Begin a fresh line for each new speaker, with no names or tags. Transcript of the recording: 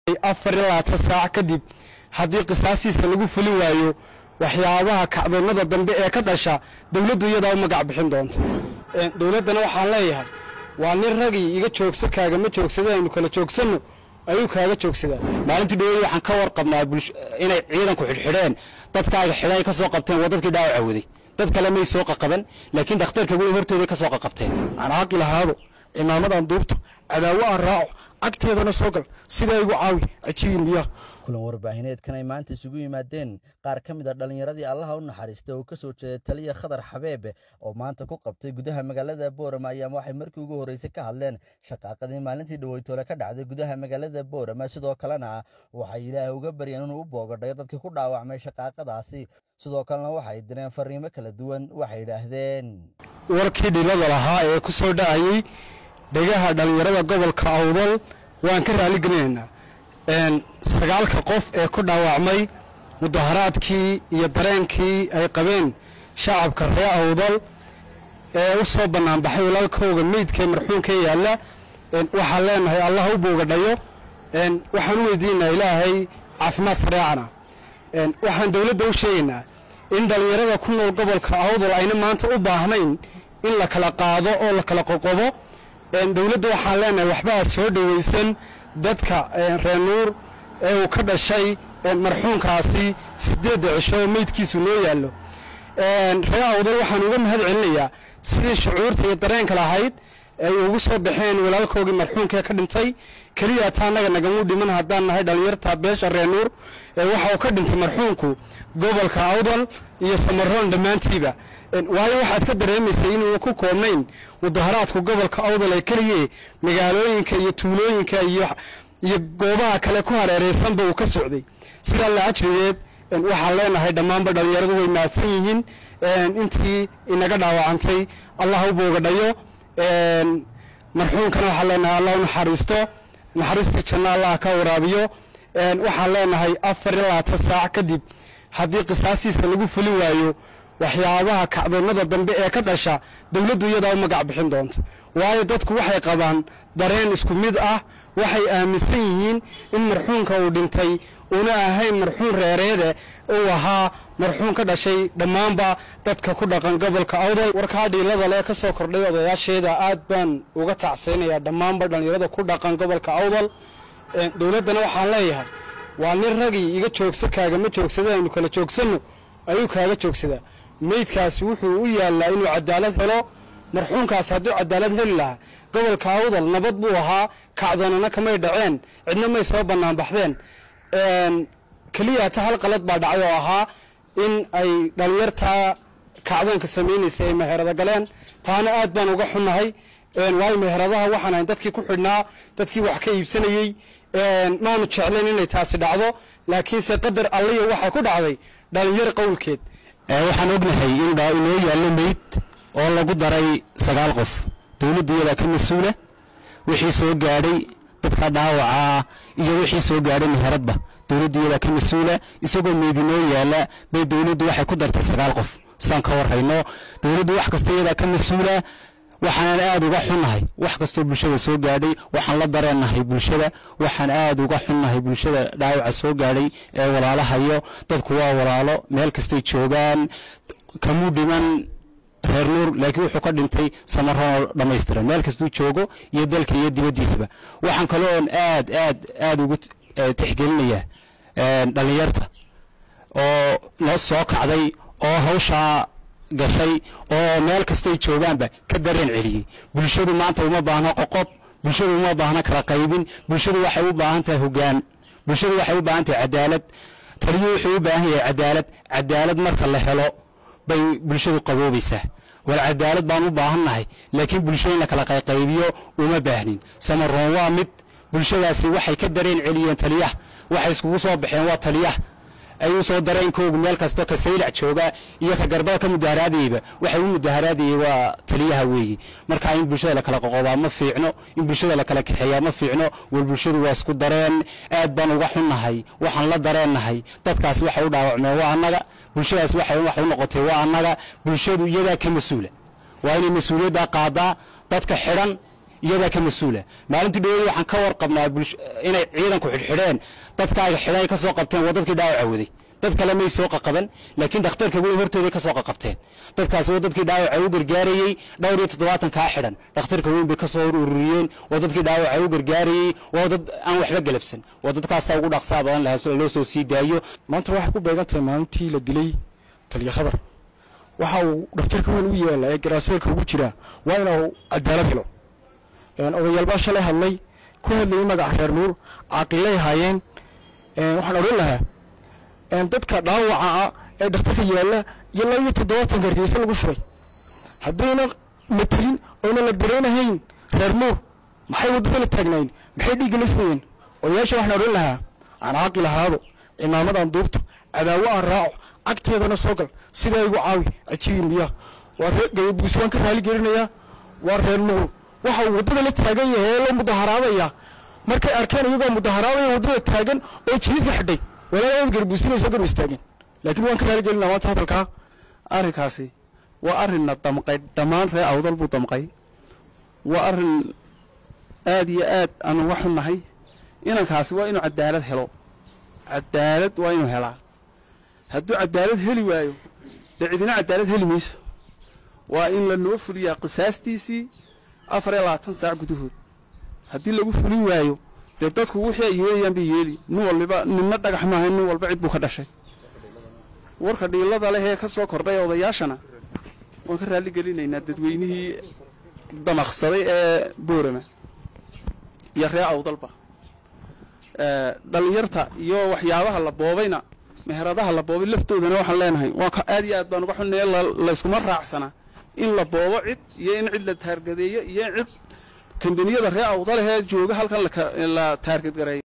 afar iyo labaatan saac kadib haddii qisaastiisa lagu fuli waayo waxyaabaha kacdoonnada dambe ee ka dhasha dowladdu iyadaa u magac bixin doonta dowladdana waxaan leeyahay waa nin ragii iga joogso kaagama joogsada aynu kala joogsanno ayuu kaaga joogsadaa
maalintii dhaweyd waxaan ka warqabnaa inay ciidanku xidhxidheen dadkaaga xidhay ka soo qabteen waa dadkii dhaawaca waday dad kale may soo qaqaban laakiin dhakhtarka weyn hortooday ka soo qaqabteen
aan caaqi lahaado cimaamadan duubto cadaawo aan raaco agteedana soo gal sidaa igu caawi cajibi miyaa
kulan warbaahineedkan ay maanta isugu yimaadeen qaar ka mid a dhallinyaradii allaha u naxariista oo ka soo jeeda taliya khadar xabeebe oo maanta ku qabtay gudaha magaalada boorama ayaama waxay markii ugu horreysay ka hadleen shaqaaqadii maalintii dhaweytoole ka dhacday gudaha magaalada boorama sidoo kalena waxay ilaahay uga baryeen inuu u boogadhayo dadkii ku dhaawacmay shaqaaqadaasi sidoo kalena waxay direen fariimo kala duwan waxay yidhaahdeen
warkii dhilada lahaa ee ku soo dhacayey dhegaha dhallinyarada gobolka awdal waan ka raaligelinaynaa sagaalka qof ee ku dhaawacmay mudaharaadkii iyo dareenkii ay qabeen shacabka ree awdal ee u soo bannaanbaxay walaalkooga meydkaee marxuumka yaalla waxaan leenahay allah u boogadhayo waxaan u weydiinaynaa ilaahay caafimaad sareecana waxaan dowladda u sheegaynaa in dhallinyarada ku nool gobolka awdal ayna maanta u baahnayn in la kala qaado oo la kala qoqobo dowladda waxaan leenahay waxbaa soo dhowaysan dadka reer nuur ee uu ka dhashay marxuumkaasi sideedda cisho oo meydkiisu noo yaallo ree awdal waxaan uga mahad celinayaa sidii shucuurta iyo dareenka lahayd ay ugu soo baxeen walaalkoogii marxuumkaee ka dhintay keliya taa annaga nagamu dhiman haddaan nahay dhallinyarta beesha reer nuur waxa uu ka dhintay marxuumku gobolka awdal iyo samaroon dhammaantiiba waayo waxaad ka dareemaysay inuuna ku koobnayn mudaharaadku gobolka awdal ee keliye magaalooyinka iyo tuulooyinka iyo iyo goobaha kale ku hareeraysanba uu ka socday sidaa la ajrigeed waxaan leenahay dhammaanba dhallinyaradu way mahadsan yihiin intii inaga dhaawacantay allah u boogadhayo marxuumkana waxaan leenahay allah u naxariisto naxariistii janna allah ka waraabiyo waxaan leenahay afar iyo labaatan saac kadib haddii qisaastiisa lagu fuli waayo waxyaabaha kacdoonnada dambe ee ka dhasha dowladdu iyadaa u magac bixin doonta waayo dadku waxay qabaan dareen isku mid ah waxay aaminsan yihiin in marxuumka uu dhintay uuna ahayn marxuum reereede uu ahaa marxuum ka dhashay dhammaanba dadka ku dhaqan gobolka awdal warkaa dhiilada lee ka soo kordhay odayaasheeda aad baan uga tacsaynayaa dhammaanba dhallinyarada ku dhaqan gobolka awdal dowladdana waxaan leeyahay waa nin ragii iga joogso kaagama joogsada aynu kala joogsanno ayuu kaaga joogsadaa meydkaasi wuxuu u yaallaa inuu cadaalad helo marxuumkaasi hadduu cadaalad heli lahaa gobolka awdal nabad buu ahaa kacdoonana kamay dhaceen cidna may soo bannaan baxdeen keliya ta hal qalad baa dhacay oo ahaa in ay dhallinyartaa kacdoonka samaynaysa ay meherada galeen taana aad baan uga xunnahay waayo meheradaha waxaan ahayn dadkii ku xidhnaa dadkii wax ka iibsanayey maanu jeclayn inay taasi dhacdo laakiinse qadar alliya waxaa ku dhacday dhallinyar qowlkeed
waxaan ognahay in inoo yaallo meyd oo lagu daray sagaal qof dowladdu iyadaa ka mas-uula wixii soo gaadhay dadka dhaawacaa iyo wixii soo gaadhay meheradba dowladdu iyadaa ka mas-uula isagoo meyd inoo yaalla bay dowladdu waxay ku dartay sagaal qof saan ka warhayno dowladdu wax kasta iyadaa ka mas-uula waxaan aad uga xunnahay wax kastoo bulshada soo gaadhay waxaan la dareennahay bulshada waxaan aad uga xunnahay bulshada dhaawaca soo gaadhay ee walaalahayo dadku waa walaalo meel kastay joogaan kamuu dhiman reer nuur laakiin wuxuu ka dhintay samaroon dhammaystiran meel kastuu joogo iyo dalka iyo dibaddiisaba waxaan kaloon aad aad aad ugu tixgelinayaa dhallinyarta oo noo soo kacday oo hawshaa gashay oo meel kastay joogaanba ka dareen celiyey bulshadu maanta uma baahno qoqob bulshadu uma baahno kala qaybin bulshadu waxay u baahan tahay hoggaan bulshadu waxay u baahan tahay cadaalad taliyo wuxuu u baahan yahay cadaalad cadaalad marka la helo bay bulshadu qaboobaysaa war cadaalad baan u baahannahay laakiin bulshada in la kala qayqaybiyo uma baahnin samaroon waa mid bulshadaasi waxay ka dareen celiyeen taliyaha waxay iskugu soo baxeen waa taliyaha ay u soo dareenkoogu meel kastoo ka saylac jooga iyo ka garbada ka mudaharaadayba waxay u mudaharaadayay waa taliyaha weeye marka in bulshada la kala qoqobaa ma fiicno in bulshada la kala kaxeeyaa ma fiicno war bulshadu waa isku dareen aad baan uga xunnahay waxaan la dareennahay dadkaas waxay u dhaawacmeen waa annaga bulshadaas waxay wax u noqotay waa annaga bulshadu iyadaa ka mas-uula waa inay mas-uuliyaddaa qaadaa dadka xidhan iyadaa ka mas-uula maalintii dhaweed waxaan ka warqabnaa inay ciidanku xidhxidheen dadkaaga xidhan ay ka soo qabteen waa dadkii dhaawaca waday dad kale may soo qaqaban laakiin dhakhtarka weyn hortooday ka soo qaqabteen dadkaasi waa dadkii dhaawaca u gargaarayey dhowr iyo toddobaatan kaa xidhan dhakhtarka weyn bay ka soo ururiyeen waa dadkii dhaawaca u gargaarayey waa dad aan waxba galabsan waa dadkaasaa ugu dhaqsaa badan lahaa loo soo sii daayo
maanta waxay ku beegan tahay maalintii la dilay taliya khadar waxa uu dhakhtarka weyn u yaala ee garaaseelka ugu jiraa waa inuu cadaalad helo odayaalbaa shalay hadlay ku hadlayay magaca reer nuur caaqilay haayeen waxaan odhan lahaa dadka dhaawaca ah ee dhakhtarka yaalla iyo laba iyo toddobaatan gargeyso lagu shubay haddayna matelin oyna la dareenahayn reer nuur maxay waddada la taagnayn maxay dhiigga la sugayeen odayaasha waxaan odhan lahaa aan caaqil ahaado cimaamadan duubto cadaawo aan raaco cagteedana soo gal sidaa igu caawi cajiibin miyaa waa reer gayabuus waan ka raali gelinayaa waa reer nuur waxa uu waddada la taagan yahay ee la mudaharaadaya markay arkeen iyagoo mudaharaadaya waddada taagan oo jididka xidhay walaalyaad garbuusinay soo garba istaageen laakiin waan ka raali gelinaa maanta hadalkaa
arrinkaasi waa arrinna damqay dhammaan ree awdal buu damqay waa arrin aad iyo aad aanu uga xunnahay inankaasi waa inuu cadaalad helo cadaalad waa inuu helaa hadduu cadaalad heli waayo dee cidina cadaalad heli mayso waa in la noo fuliyaa qisaastiisii afar iyo labaatan saac gudahood haddii lagu fulin waayo dee dadku wixii ay yeelayaan bay yeeli nin walbiba ninna dhagax maaha nin walba cid buu ka dhashay warka dhiilada leh ee ka soo kordhay odayaashana waan ka raalli gelinaynaa dadweynihii damaqsaday ee boorama iyo ree awdalba dhallinyarta iyo waxyaabaha la boobayna meheradaha la boobay laftoodana waxaan leenahay waan aad iyo aad baan uga xunnaya layskuma raacsanaa in la boobo cid iyo in cid la taargadeeyo iyo in cid kambaniyada ree awdalehee jooga halkan la taargadgareeyo